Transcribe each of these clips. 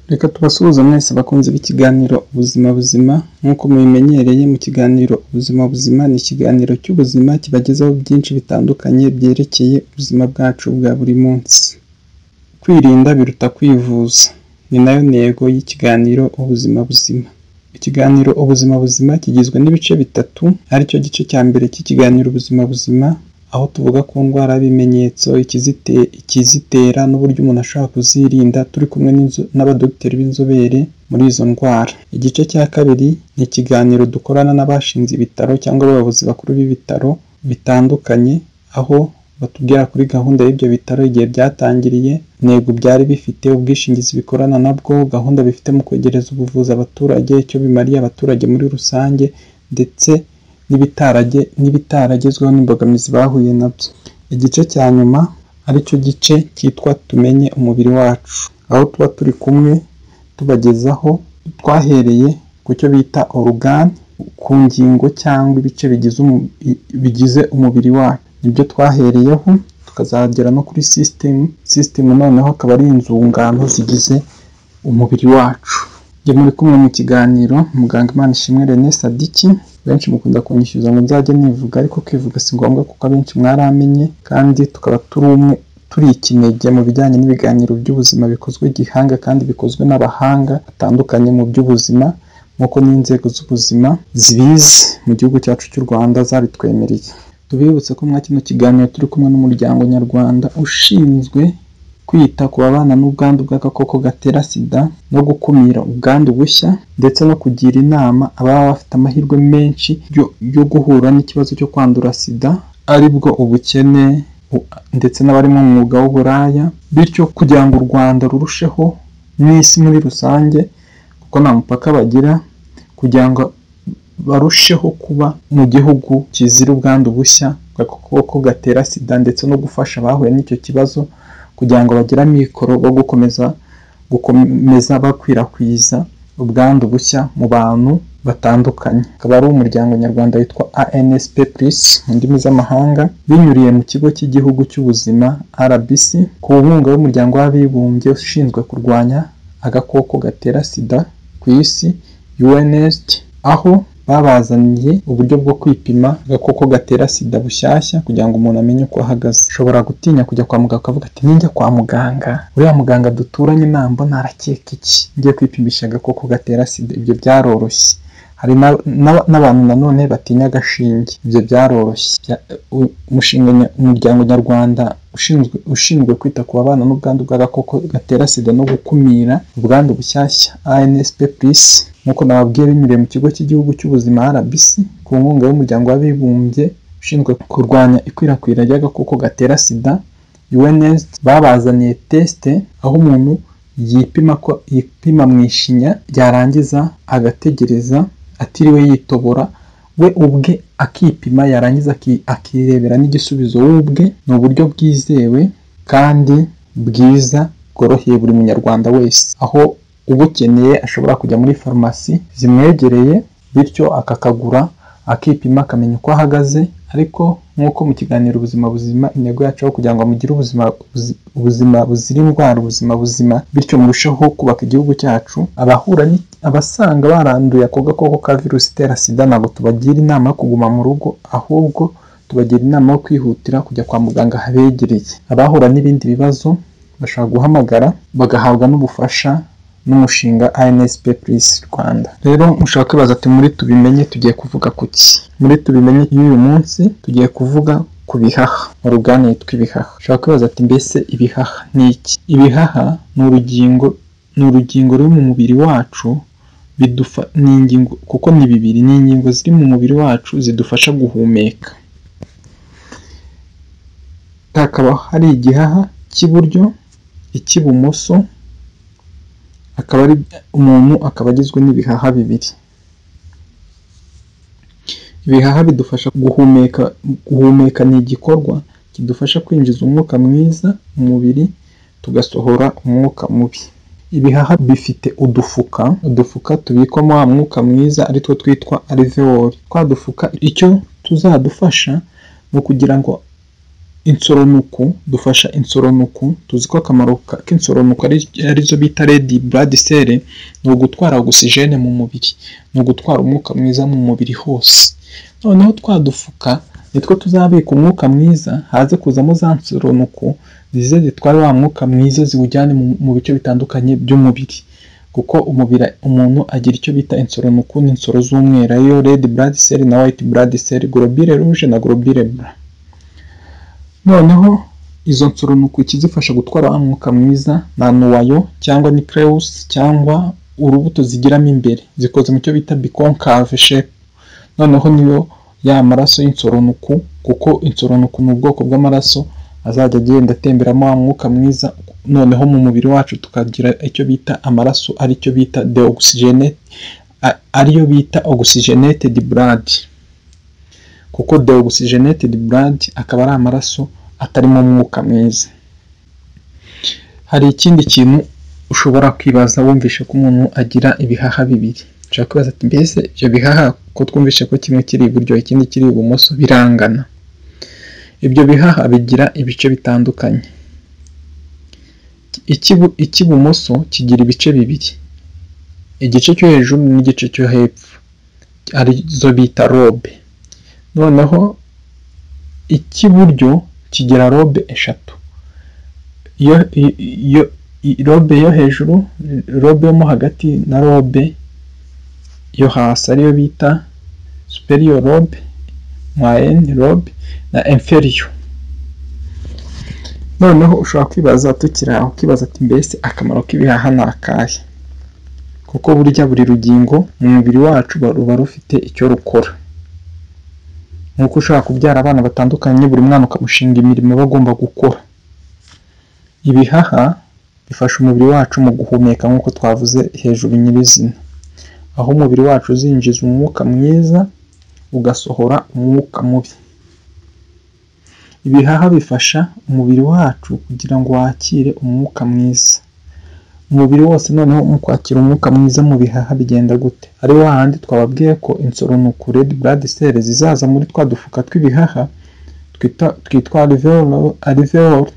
Reka tubasuhuze mwese bakunzi b'ikiganiro ubuzima buzima, nk'uko mubimenyereye mu kiganiro ubuzima buzima ni ikiganiro cy'ubuzima kibagezaho byinshi bitandukanye byerekeye ubuzima bwacu bwa buri munsi. Kwirinda biruta kwivuza ni nayo ntego y'ikiganiro ubuzima buzima. Ikiganiro ubuzima buzima kigizwe n'ibice bitatu aricyo gice cya mbere cy'ikiganiro ubuzima buzima aho tuvuga ku ndwara y'ibimenyetso, ikizitera n'uburyo umuntu ashobora kuzirinda turi kumwe n'abadogiteri b'inzobere muri izo ndwara. Igice cya kabiri ni ikiganiro dukorana n'abashinze ibitaro cyangwa abayobozi bakuru b'ibitaro bitandukanye aho batubwira kuri gahunda y'ibyo bitaro igihe byatangiriye, intego byari bifite, ubwishingizi bikorana nabwo, gahunda bifite mu kwegereza ubuvuzi abaturage, icyo bimariye abaturage muri rusange ndetse n'ibitaragezweho n'imbogamizi bahuye nabyo. Igice cya nyuma aricyo gice cyitwa tumenye umubiri wacu aho tuba turi kumwe tubagezaho twahereye ku cyo bita orugane, ku ngingo cyangwa ibice bigize umubiri wacu. Nibyo twahereyeho tukazagera no kuri sisitemu, sisitemu noneho akaba ari inzungano zigize umubiri wacu. Njye muri kumwe mu kiganiro muganga Imanishimwe René Sadiki, benshi mukunda kunyishyuza ngo nzajye nivuga ariko kwivuga si ngombwa kuko abenshi mwaramenye kandi tukaba turi umwe turi ikinege mu bijyanye n'ibiganiro by'ubuzima bikozwe gihanga kandi bikozwe n'abahanga batandukanye mu by'ubuzima nk'uko n'inzego z'ubuzima zibizi mu gihugu cyacu cy'u Rwanda zabitwemereye. Tubibutse ko mwa kino kiganiro turi kumwe n'umuryango nyarwanda ushinzwe kwita ku babana n'ubwandu bw'agakoko gatera sida no gukumira ubwandu bushya ndetse no kugira inama ababa bafite amahirwe menshi yo guhura n'ikibazo cyo kwandura sida aribwo ubukene ndetse n'abari mu mwuga w'uburaya bityo kugira ngo u Rwanda rurusheho n'isi muri rusange kuko nta mupaka bagira kugira ngo barusheho kuba mu gihugu kizira ubwandu bushya bw'agakoko gatera sida ndetse no gufasha abahuye n'icyo kibazo kugira ngo bagire amikoro bo gukomeza gukomeza bakwirakwiza ubwandu bushya mu bantu batandukanye. Akaba ari umuryango nyarwanda witwa ANSP Plus mu ndimi z'amahanga binyuriye mu kigo cy'igihugu cy'ubuzima RBC ku nkunga y'umuryango w'abibumbye ushinzwe kurwanya agakoko gatera sida ku isi UNAIDS aho babazaniye uburyo bwo kwipima agakoko gatera sida bushyashya kugira ngo umuntu amenye uko ahagaze. Ushobora gutinya kujya kwa muganga ukavuga ati ninjya kwa muganga uriya muganga duturanye nambona arakeka iki ngiye kwipimisha agakoko gatera sida ibyo byaroroshye. Hari n'abantu nanone batinya agashinge ibyo byaroroshye. Umuryango nyarwanda ushinzwe kwita ku babana n'ubwandu bw'agakoko gatera sida no gukumira ubwandu bushyashya ANSP Plus nk'uko nababwiye binyuriye mu kigo cy'igihugu cy'ubuzima RBC ku nkunga y'umuryango w'abibumbye ushinzwe kurwanya ikwirakwira ry'agakoko gatera sida UNAIDS babazaniye tesite aho umuntu yipima ko yipima mu ishinya yarangiza agategereza atiriwe yitobora we ubwe akipima yarangiza akirebera n'igisubizo we ubwe ni uburyo bwizewe kandi bwiza bworoheye buri munyarwanda wese aho ubukeneye ashobora kujya muri farumasi zimwegereye bityo akakagura akipima akamenya uko ahagaze ariko nk'uko mu kiganiro ubuzima buzima intego yacu aho kugira ngo mugire ubuzima ubuzima buzira indwara ubuzima buzima bityo murusheho kubaka igihugu cyacu abahura abasanga baranduye ako gakoko ka virusi itera sida ntabwo tubagira inama yo kuguma mu rugo ahubwo tubagira inama yo kwihutira kujya kwa muganga habegereye abahura n'ibindi bibazo bashobora guhamagara bagahabwa n'ubufasha n'umushinga ANSP Plus Rwanda. Rero mushobora kwibaza ati muri tubimenye tugiye kuvuga kuki? Muri tubimenye y'uyu munsi tugiye kuvuga ku bihaha, orugane yitwa ibihaha. Ushobora kwibaza ati mbese ibihaha ni iki? Ibihaha ni urugingo ni urugingo ruri mu mubiri wacu bidufa ni ingingo kuko ni bibiri ni ingingo ziri mu mubiri wacu zidufasha guhumeka. Hakaba hari igihaha cy'iburyo, icy'ibumoso akaba ari umuntu akaba agizwe n'ibihaha bibiri. Ibihaha bidufasha guhumeka guhumeka ni igikorwa kidufasha kwinjiza umwuka mwiza mu mubiri tugasohora umwuka mubi. Ibihaha bifite udufuka, udufuka tubikwamo wa mwuka mwiza aritwo twitwa alveoli. Twa dufuka icyo tuzadufasha ni ukugira ngo insoronuku dufasha insoronuku tuzi ko akamaro ka- k'insoronuku ari arizo bita red blood cell ni ugutwara ogisijene mu mubiri ni ugutwara umwuka mwiza mu mubiri hose noneho twadufuka nitwo tuzabika umwuka mwiza haze kuzamo za nsoronuku zize zitware wa mwuka mwiza ziwujyane mu, mu bice bitandukanye by'umubiri kuko umubiri umuntu agira icyo bita insoronuku n'insoro z'umweru ariyo red blood cell na white blood cell globule rouge na globule blanc noneho izo nsoro ni uku ikizifasha gutwara wa mwuka mwiza na nuwayo cyangwa ni creusi cyangwa urubuto zigiramo imbere zikoze mu cyo bita biconcave shape noneho niyo ya maraso y'insoronuku kuko insoronuku ni ubwoko bw'amaraso azajya agenda atemberamo wa mwuka mwiza noneho mu mubiri wacu tukagira icyo bita amaraso ari cyo bita deoxygene a- ariyo bita oxygenated blood kuko deoxygenated blood akaba ari amaraso atarimo umwuka mwiza hari ikindi kintu ushobora kwibaza wumvishe ko umuntu agira ibihaha bibiri ushobora kwibaza ati mbese ibyo bihaha ko twumvishe ko kimwe kiri iburyo ikindi kiri ibumoso birangana ibyo bihaha bigira ibice bitandukanye Ikibu- icy'ibumoso kigira ibice bibiri igice cyo hejuru n'igice cyo hepfo arizo bita robe noneho icy'iburyo kigira robe eshatu iyo i- iyo i- robe yo hejuru robe yo mo hagati na robe yo hasi ariyo bita superior robe moyenne robe na inferior noneho ushobora kwibaza tukiri aho ukibaza ati mbese akamaro k'ibihaha ni akahe kuko burya buri rugingo mu mubiri wacu ruba rufite icyo rukora nk'uko ushobora kubyara abana batandukanye buri mwana ukamushinga imirimo aba agomba gukora ibihaha bifasha umubiri wacu mu guhumeka nk'uko twavuze hejuru nyirizina aho umubiri wacu uzinjiza umwuka mwiza ugasohora umwuka mubi ibihaha bifasha umubiri wacu kugira ngo wakire umwuka mwiza umubiri wose noneho mu kwakira umwuka mwiza mu bihaha bigenda gute ari wa handi twababwiye ko insoronuku red blood cell zizaza muri twa dufuka tw'ibihaha twita- twitwa alveolo- alveol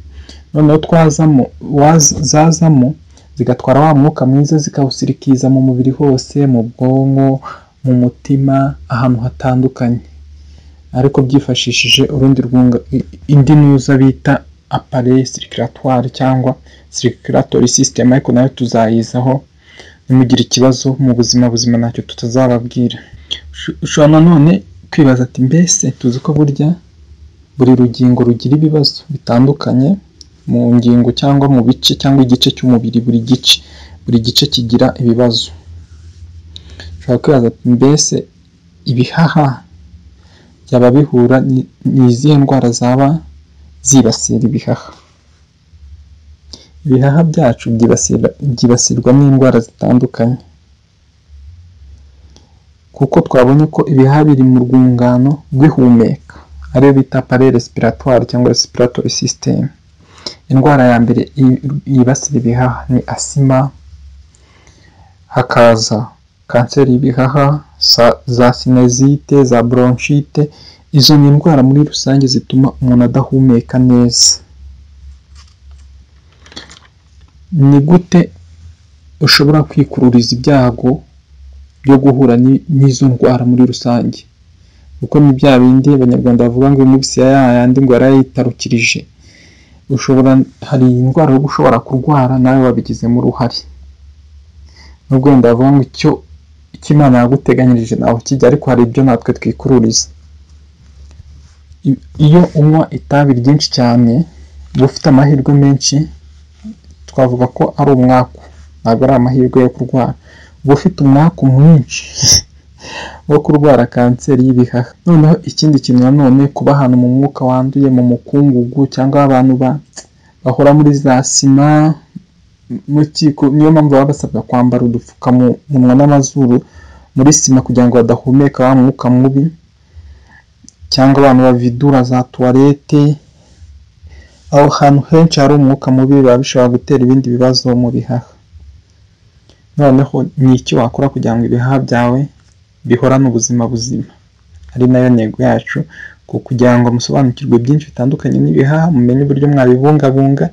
noneho twazamo waza- zazamo zigatwara wa mwuka mwiza zikawusirikiza mu mubiri hose mu bwonko mu mutima ahantu hatandukanye ariko byifashishije urundi rwunga i- indi nuza bita appareil circulatoire cyangwa circulatory system ariko nayo tuzayizaho nimugire ikibazo mu buzima buzima ntacyo tutazababwira Usho- ushobora nanone kwibaza ati mbese tuzi ko burya buri rugingo rugira ibibazo bitandukanye mu ngingo cyangwa mu bice cyangwa igice cy'umubiri buri gice buri gice kigira ibibazo ushobora kwibaza ati mbese ibihaha byaba bihura ni- ni izihe ndwara zaba zibasira ibihaha ibihaha byacu byibasira byibasirwa n'indwara zitandukanye kuko twabonye ko ibihaha biri mu rwungano rw'ihumeka ariyo bita parere respiratoire cyangwa respiratory system indwara ya mbere i- yibasira ibihaha ni asima hakaza kanseri y'ibihaha sa- za sinezite za bronchite izo ni indwara muri rusange zituma umuntu adahumeka neza ni gute ushobora kwikururiza ibyago byo guhura ni- n'izo ndwara muri rusange kuko ni bya bindi abanyarwanda bavuga ngo iminsi ya yayandi ngo yarayitarukirije ushobora hari indwara yo ushobora kurwara nawe wabigizemo uruhare nubwo wenda bavuga ngo icyo icyo imana yaguteganyirije nawe kijya ariko hari ibyo natwe twikururiza I- iyo unywa itabi ryinshi cyane uba ufite amahirwe menshi twavuga ko ari umwaku ntabwo ari amahirwe yo kurwara uba ufite umwaku mwinshi wo kurwara kanseri y'ibihaha noneho ikindi kintu nanone kuba ahantu mu mwuka wanduye mu mukungugu cyangwa aho abantu ba- bahora muri za sima mu kiko niyo mpamvu baba basabwa kwambara udupfukamunwa n'amazuru muri sima kugira ngo badahumeka wa mwuka mubi cyangwa abantu bavidura za tuwarete aho hantu henshi hari umwuka mubi biba bishobora gutera ibindi bibazo mu bihaha noneho ni iki wakora kugira ngo ibihaha byawe bihorane ubuzima buzima ari nayo ntego yacu kugira ngo musobanukirwe byinshi bitandukanye n'ibihaha mumenye uburyo mwabibungabunga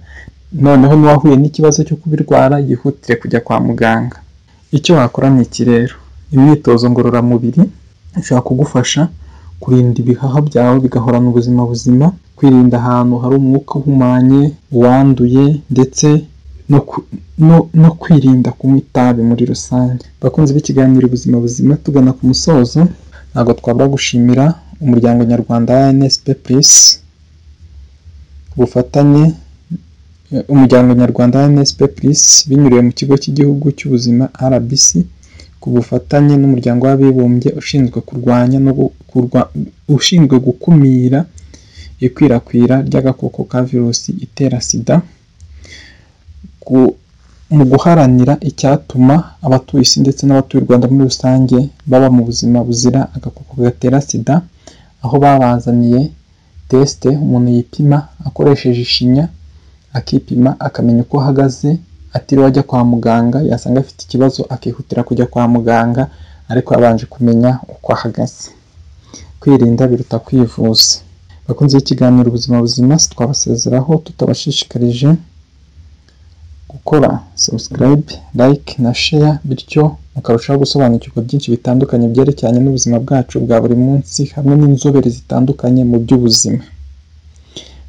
noneho n'uwahuye n'ikibazo cyo kubirwara yihutire kujya kwa muganga icyo wakora ni iki rero imyitozo ngororamubiri ishobora kugufasha kurinda ibihaha byawe bigahorana ubuzima buzima kwirinda ahantu hari umwuka uhumanye uwanduye ndetse no ku- no- no kwirinda kunywa itabi muri rusange abakunzi b'ikiganiro ubuzima buzima tugana ku musozo ntabwo twabura gushimira umuryango nyarwanda wa nsp plus ku bufatanye eh, umuryango nyarwanda wa nsp plus binyuriye mu kigo cy'igihugu cy'ubuzima rbc ku bufatanye n'umuryango w'abibumbye ushinzwe kurwanya no gu- kurwa- ushinzwe gukumira ikwirakwira ry'agakoko ka virusi itera sida ku- mu guharanira icyatuma abatuye isi ndetse n'abatuye u Rwanda muri rusange baba mu buzima buzira agakoko gatera sida aho babazaniye tesite umuntu yipima akoresheje ishinya akipima akamenya uko ahagaze atiriwe ajya kwa muganga yasanga afite ikibazo akihutira kujya kwa muganga ariko yabanje kumenya uko ahagaze kwirinda biruta kwivuza bakunze ikiganiro ubuzima buzima twabasezeraho tutabashishikarije gukora subscribe like na share bityo mukarushaho gusobanukirwa byinshi bitandukanye byerekeranye n'ubuzima bwacu bwa buri munsi hamwe n'inzobere zitandukanye mu by'ubuzima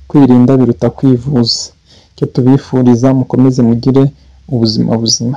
kwirinda biruta kwivuza icyo tubifuriza mukomeze mugire ubuzima buzima